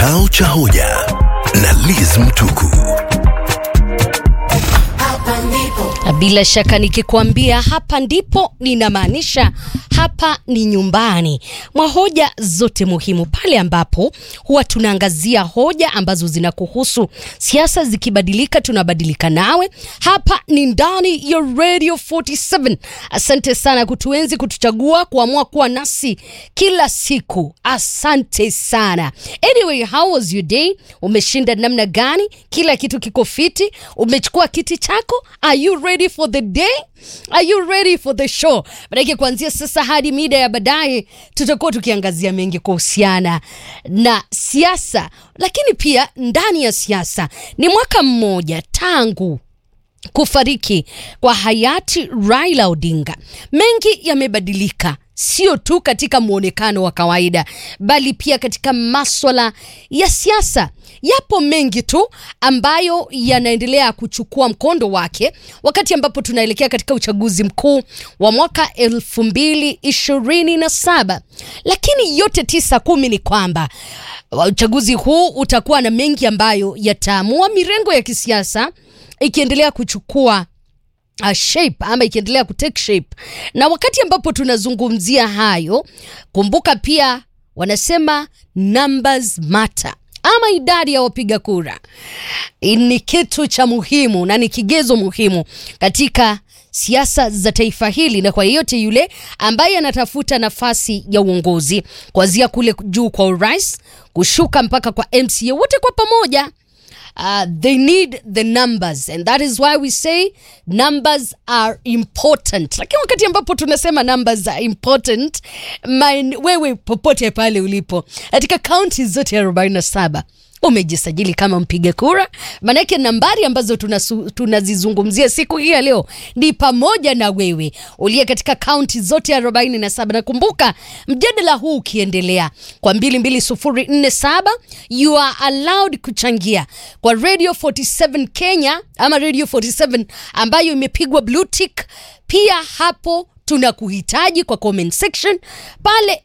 Kikao cha hoja na Liz Mtuku. Na bila shaka nikikwambia hapa ndipo ninamaanisha hapa ni nyumbani mwa hoja zote muhimu, pale ambapo huwa tunaangazia hoja ambazo zinakuhusu. Siasa zikibadilika, tunabadilika nawe. Hapa ni ndani ya Radio 47. Asante sana kutuenzi, kutuchagua, kuamua kuwa nasi kila siku. Asante sana. Anyway, how was your day? Umeshinda namna gani? Kila kitu kiko fiti? Umechukua kiti chako? Are you ready for the day? Are you ready for the show? Manake kuanzia sasa hadi mida ya baadaye tutakuwa tukiangazia mengi kuhusiana na siasa, lakini pia ndani ya siasa ni mwaka mmoja tangu kufariki kwa hayati Raila Odinga. Mengi yamebadilika, sio tu katika mwonekano wa kawaida, bali pia katika maswala ya siasa. Yapo mengi tu ambayo yanaendelea kuchukua mkondo wake wakati ambapo tunaelekea katika uchaguzi mkuu wa mwaka elfu mbili ishirini na saba. Lakini yote tisa kumi ni kwamba uchaguzi huu utakuwa na mengi ambayo yataamua mirengo ya kisiasa ikiendelea kuchukua uh, shape ama ikiendelea kutake shape. Na wakati ambapo tunazungumzia hayo, kumbuka pia wanasema numbers matter ama idadi ya wapiga kura ni kitu cha muhimu na ni kigezo muhimu katika siasa za taifa hili, na kwa yeyote yule ambaye anatafuta nafasi ya uongozi, kuanzia kule juu kwa urais kushuka mpaka kwa MCA, wote kwa pamoja Uh, they need the numbers and that is why we say numbers are important. Lakini wakati ambapo tunasema numbers are important, man, wewe popote pale ulipo katika kaunti zote 47 umejisajili kama mpiga kura, maanake nambari ambazo tunasu, tunazizungumzia siku hii ya leo ni pamoja na wewe uliye katika kaunti zote 47. Na kumbuka mjadala huu ukiendelea kwa 22047 you are allowed kuchangia kwa Radio 47 Kenya ama Radio 47 ambayo imepigwa blue tick. Pia hapo tunakuhitaji kwa comment section pale